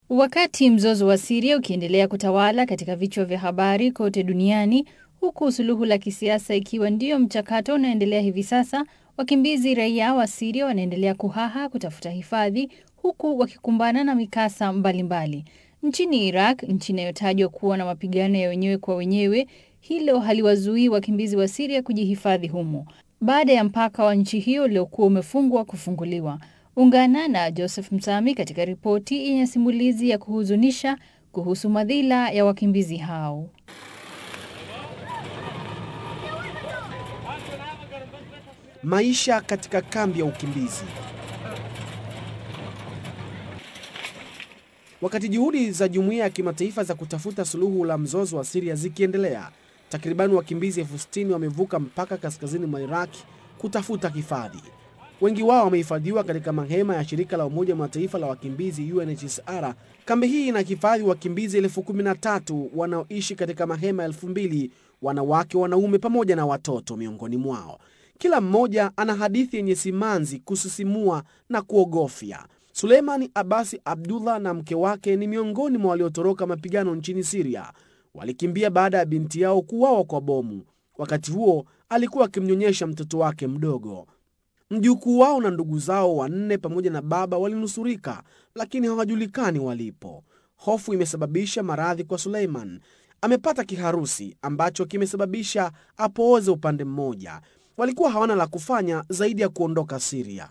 Wakati mzozo wa Siria ukiendelea kutawala katika vichwa vya habari kote duniani, huku suluhu la kisiasa ikiwa ndio mchakato unaendelea hivi sasa, wakimbizi raia wa Siria wanaendelea kuhaha kutafuta hifadhi, huku wakikumbana na mikasa mbalimbali mbali. Nchini Iraq, nchi inayotajwa kuwa na mapigano ya wenyewe kwa wenyewe, hilo haliwazuii wakimbizi wa Siria kujihifadhi humo baada ya mpaka wa nchi hiyo uliokuwa umefungwa kufunguliwa. Ungana na Joseph Msami katika ripoti yenye simulizi ya kuhuzunisha kuhusu madhila ya wakimbizi hao. Maisha katika kambi ya ukimbizi. Wakati juhudi za jumuiya ya kimataifa za kutafuta suluhu la mzozo wa Siria zikiendelea, takribani wakimbizi elfu sitini wamevuka mpaka kaskazini mwa Iraki kutafuta hifadhi. Wengi wao wamehifadhiwa katika mahema ya shirika la Umoja wa Mataifa la wakimbizi UNHCR. Kambi hii inahifadhi wakimbizi elfu kumi na tatu wanaoishi katika mahema elfu mbili wanawake, wanaume pamoja na watoto miongoni mwao. Kila mmoja ana hadithi yenye simanzi, kusisimua na kuogofya. Suleimani Abasi Abdullah na mke wake ni miongoni mwa waliotoroka mapigano nchini Siria. Walikimbia baada ya binti yao kuuawa kwa bomu. Wakati huo alikuwa akimnyonyesha mtoto wake mdogo. Mjukuu wao na ndugu zao wanne pamoja na baba walinusurika, lakini hawajulikani walipo. Hofu imesababisha maradhi kwa Suleiman. Amepata kiharusi ambacho kimesababisha apooze upande mmoja. Walikuwa hawana la kufanya zaidi ya kuondoka Siria.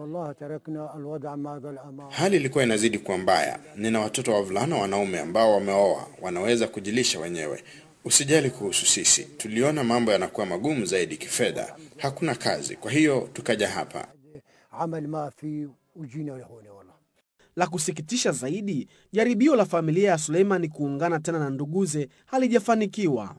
Hali ilikuwa inazidi kuwa mbaya. Nina watoto wavulana wanaume ambao wameoa, wanaweza kujilisha wenyewe. Usijali kuhusu sisi, tuliona mambo yanakuwa magumu zaidi kifedha, hakuna kazi, kwa hiyo tukaja hapa. La kusikitisha zaidi, jaribio la familia ya Suleiman kuungana tena na nduguze halijafanikiwa.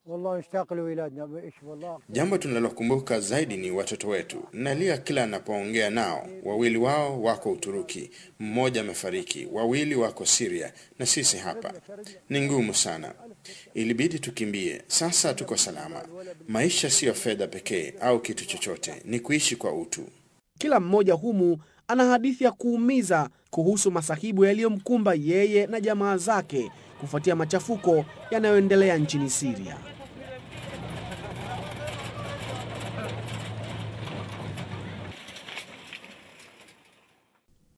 Jambo tunalokumbuka zaidi ni watoto wetu. Nalia kila anapoongea nao. Wawili wao wako Uturuki, mmoja amefariki, wawili wako Siria na sisi hapa. Ni ngumu sana, ilibidi tukimbie. Sasa tuko salama. Maisha siyo fedha pekee au kitu chochote, ni kuishi kwa utu. Kila mmoja humu ana hadithi ya kuumiza kuhusu masahibu yaliyomkumba yeye na jamaa zake kufuatia machafuko yanayoendelea nchini Siria.